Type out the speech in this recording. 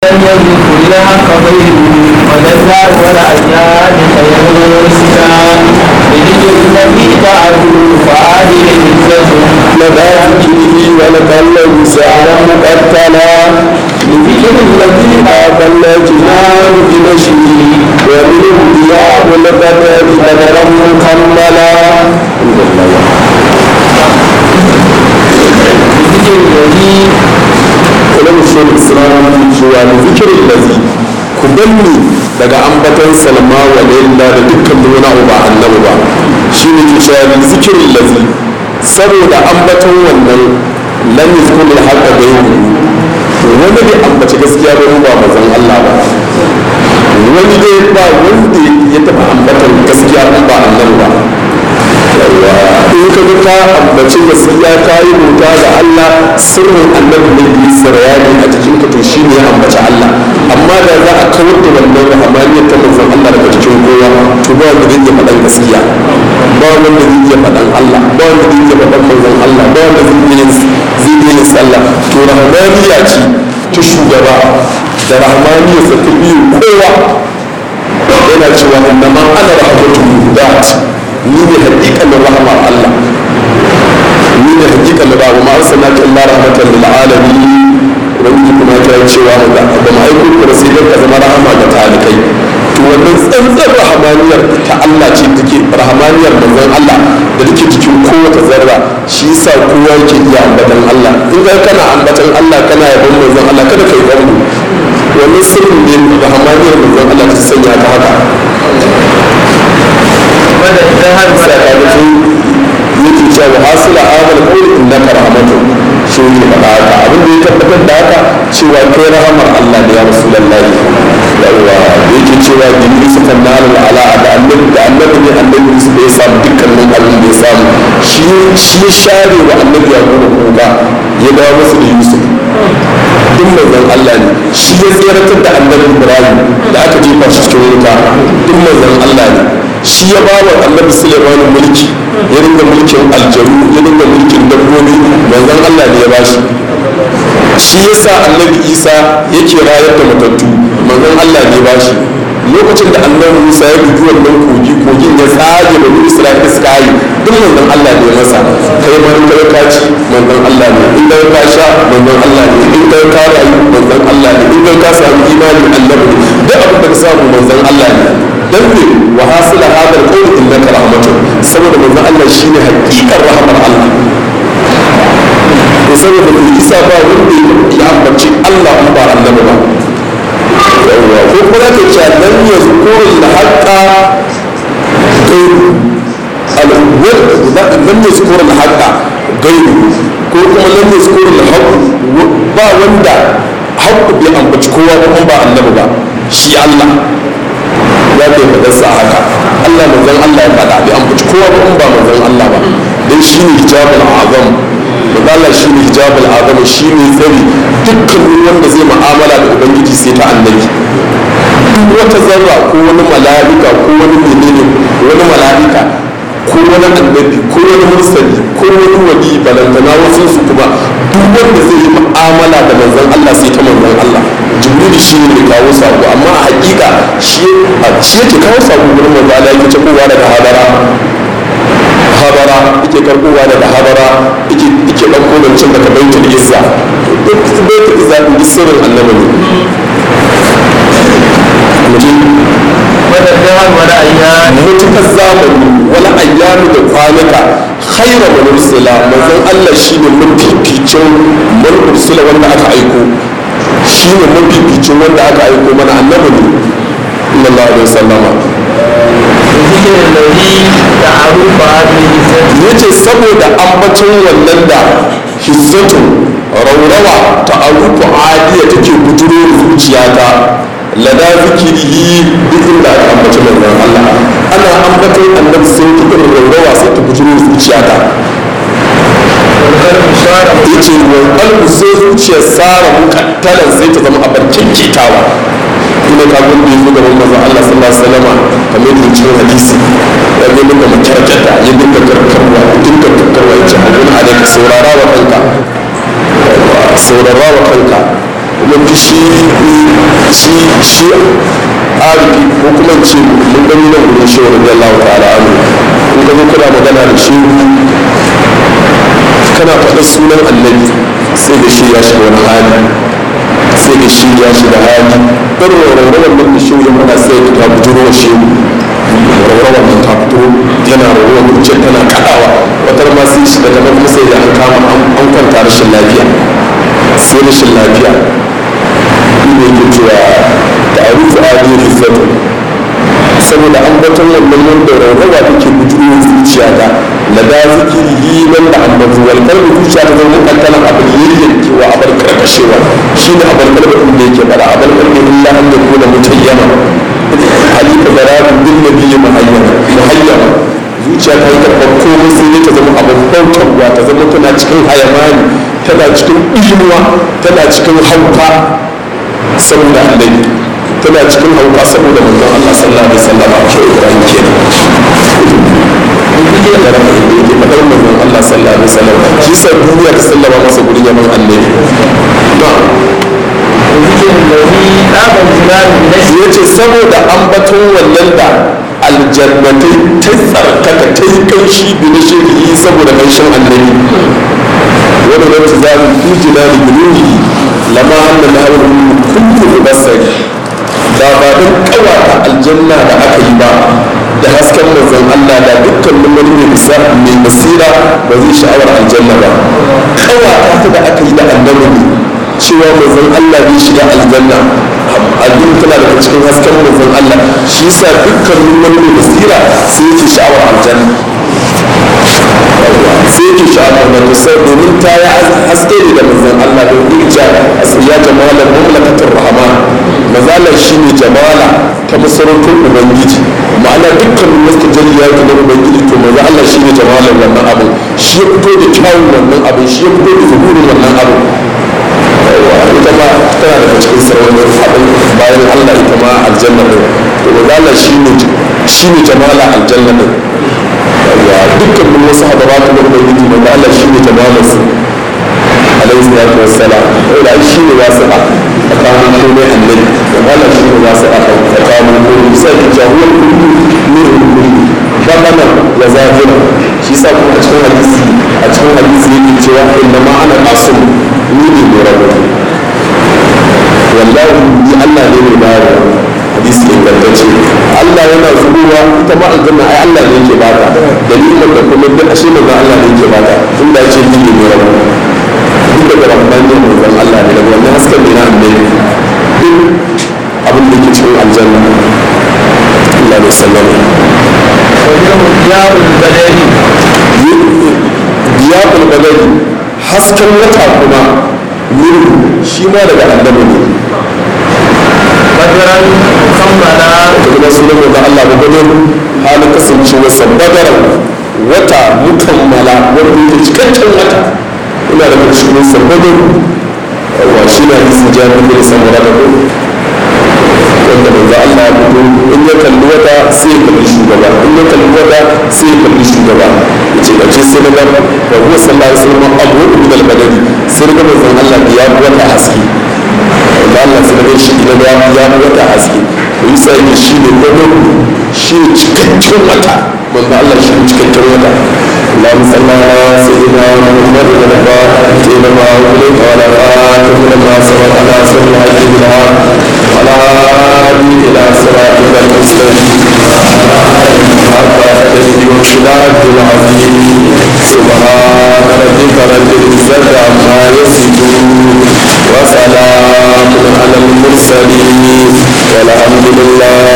لم يذكر الحق غيره ولذا والأيام خير سنا بذكر الذي تعدوا فعادل عزة لذاكره ولكل سعرا مقتلا لذكر الذي أقل جنان بنشره ومنه ضياء البدر بدرا مكملا بذكر الذي ولم يشير الإسلام في جوال ذكر الذي كبني daga ambatan salma wa laila da dukkan wani abu ba annabi ba shi ne ke cewa zikirin lazi saboda ambatan wannan lam yuzkuru al-haqqa ghayru wani bai ambaci gaskiya ba ba mazan Allah ba wani dai ba wanda ya taba ambatan gaskiya ba annabi ba in ka ga ka ambaci gaskiya ka yi bauta ga Allah sirrin annabi ne da sarayani a cikin ka to shi ne ya ambaci Allah amma da za a kawar da wannan rahamaniyar ta manzon Allah daga cikin kowa to ba wanda zai iya faɗan gaskiya ba wanda zai iya faɗan Allah ba wanda zai iya faɗan manzon Allah ba wanda zai iya zai iya yin sallah to rahamaniya ce ta shugaba da rahamaniyar sa ta biyu kowa yana cewa inna ma ana rahmatu dat ni ne hakikalin rahmar Allah ni ne hakikalin ba ma arsalna ka illa rahmatan lil alamin ubangiji kuma ta yi cewa mu da ba mu aiko ku sai dan ka zama rahama ga talikai to wannan tsantsar rahamaniyar ta Allah ce take rahamaniyar manzon Allah da take cikin kowace zarra shi yasa kowa yake iya ambatan Allah in ga kana ambatan Allah kana yabon manzon Allah kada kai gambo wannan sirrin ne rahamaniyar manzon Allah ta sanya ta haka مدى الذهب sakamakon yake cewa hasila amal kawai innaka rahmatu shi ne faɗa haka abin da ya tabbatar da haka cewa kai rahamar Allah da ya rasulullahi yawa yake cewa bin yusuf annal ala da annabi da annabi ne annabi yusuf da ya samu dukkanin abin da ya samu shi shi ya share wa annabi ya kuma kuka ya dawo masa da yusuf duk manzon Allah ne shi ya tseratar da annabi ibrahim da aka jefa shi cikin wuta duk manzon Allah ne shi ya ba wa annabi suleiman mulki ya dinga mulkin aljanu ya dinga mulkin dabbobi manzon allah ne ya ba shi shi ya sa annabi isa yake rayar da matattu manzon allah ne ya ba shi lokacin da annabi musa ya bugi wannan kogi kogin ya tsage da isra'ila suka yi duk manzon allah ne ya masa kai ma in ka ci manzon allah ne in ka sha manzon allah ne in ka rayu manzon allah ne in ka samu imani annabi ne duk abin da ka samu manzon allah ne dan ne wa hasila hadal qawl innaka rahmatun saboda manzon Allah shine hakikar rahmar Allah to saboda ku isa ba wanda ya ambaci Allah in ba annabi ba yawa ko kuma ka ce lam yazkuru al-haqqa gairu al-wal lam yazkuru al-haqqa gairu ko kuma lam yazkuru al-haqq ba wanda haqqu bai ambaci kowa ba ba annabi ba shi Allah ya ke fadarsa haka Allah manzon Allah ya faɗa bai ambaci kowa ba ba manzon Allah ba dan shi ne hijabul azam manzon Allah shi ne hijabul azam shi ne tsari dukkan wanda zai mu'amala da ubangiji sai ta annabi duk wata zarra ko wani mala'ika ko wani menene wani mala'ika ko wani annabi ko wani mursali ko wani wali balantana wasu su kuma duk wanda zai yi mu'amala da manzon Allah sai ta manzon Allah jibril shi ne kawo sako amma a hakika shi shi yake kawo sako gurin manzon Allah yake tabowa daga hadara hadara yake karbowa daga hadara yake yake dauko da cin daga baitul izza duk baitul izza din sirrin annabi ne مدى الذهب والأيام mutukar zamani wani ayyami da kwanuka khaira man ursila manzon Allah shine mafificin man ursila wanda aka aiko shine mafificin wanda aka aiko mana annabi ne sallallahu alaihi wasallama بذكر الذي تعرف هذه الزاد yace saboda ambacin wannan da hizzatu raurawa ta arufu adiya take bujuro da zuciyata lada zikirihi duk inda aka ambaci manzon Allah ana ambaton annabi sai ta irin raurawa sai ta bujuro da zuciyata والقلب صار yace wa qalbu sai zuciyar sara mukattalan sai ta zama abar kinkitawa ina ka gun da yazo gaban manzon Allah sallallahu alaihi wasallam kamar yadda cikin hadisi ya ga dinga makarkata ya dinga karkarwa ya dinga karkarwa ya ce abun alaika saurara wa kanka saurara wa kanka kuma fishi shi shi arifi ko kuma ce mun gani nan gudun shehu radiyallahu ta'ala anhu in ka zo kana magana da shehu kana faɗa sunan annabi sai da shi ya shiga wani hali sai da shi ya shiga hali ɗan rawar nan da shehu ya faɗa sai ka bujuro wa shehu rawar nan ta fito tana rawar zuciya tana kaɗawa wata ma sai shi daga nan kuma sai da an kama an kwanta rashin lafiya sai rashin lafiya ne yake cewa da arufu adi rifatu saboda an baton wannan wanda rawa take bujuro zuciya ta la da zikiri nan da ambatu wal qalbi zuciya ta zama kankanan abin yayyan kewa abin karkashewa shine abin qalbi din da yake fara abin qalbi illa an yakuna mutayyama halika zarabu bin nabiyyi muhayyama muhayyama zuciya ta yi karɓar komai sai ne ta zama abin bautarwa ta zama tana cikin hayamani tana cikin imuwa tana cikin hauka saboda annabi tana cikin hauka saboda manzon Allah sallallahu alaihi wasallam a ke Ibrahim kenan da rafa inda yake fadar manzon Allah sallallahu alaihi wasallam shi sa duniya ta sallama masa gurin yaman annabi na ya ce saboda ambaton wannan da aljannatai ta tsarkaka ta yi kanshi bi na shirki saboda kanshin annabi wani wata zaɓi fi jinani binuhi lama hannun na hannun kullu basari da ba don kawata aljanna da aka yi ba da hasken manzon Allah da dukkan wani mai bisa mai basira ba zai sha'awar aljanna ba kawata ta da aka yi da annabi ne cewa manzon Allah zai shiga aljanna abin tana daga cikin hasken manzon Allah shi yasa dukkan wani mai basira sai yake sha'awar aljanna sai yake sha'awar da kusa domin ta yi haske ne da manzon Allah da irja ya jamalar mamlakatar rahman mazala shi ne jamala ta masarautar ubangiji ma'ana dukkan wasu jariya ta ubangiji to maza Allah shi ne jamalar wannan abin shi ya fito da kyawun wannan abin shi ya fito da zuhurin wannan abin ita ma tana daga cikin sarautar abin bayan Allah ita ma aljanna ɗin to maza Allah shi ne jamala aljanna ɗin ya dukkan wasu hadabatu da ubangiji maza Allah shi ne jamalar su alaihi salatu wassalam wanda ai shi ne wasi'a tsakanin komai annabi da wannan shi ne wasi'a tsakanin komai sai ki jahuwar kullu ne kullu babana ya zahira shi sa kuma a cikin hadisi a cikin hadisi yake cewa inna ma ana qasim ni ne mai rabu wallahi ni Allah ne mai bayarwa hadisi ingantacce Allah yana zubowa ita ma aljanna ai Allah ne yake bata dalilin da kuma duk ashe manzo Allah ne yake bata tunda ya ce ni ne mai rabu duk daga rabban yin manzon Allah ne daga wannan hasken da na annabi duk abin da ke cikin aljanna Allah ne sallama diyabul badari hasken wata kuma nuru shi ma daga annabi ne badaran kammala da kuma sunan da Allah ba gane halin kasancewa sa badaran wata mukammala wanda yake cikakken wata ina da cikin sabbin wa shi na hadisin jami'in da samura da ku wanda manzo Allah ya fito in ya kalli wata sai ya kalli shugaba in ya kalli wata sai ya kalli shugaba yace da ce sai na ga wa huwa sallallahu alaihi wasallam abu min al-badari sai ga manzo Allah ya wata haske da Allah sai ga shi da ya ya wata haske to yasa yake shi ne gobe shi ne cikakken wata manzo Allah shi ne cikakken wata اللهم صل على سيدنا محمد الفاتح لما أغلق وعلى خاتم لما سبق على سر الحج بالحق وعلى هادي إلى صراطك المستقيم حتى تجد وسلاك العظيم سبحان ربك رب العزة عما يصفون وسلام على المرسلين والحمد لله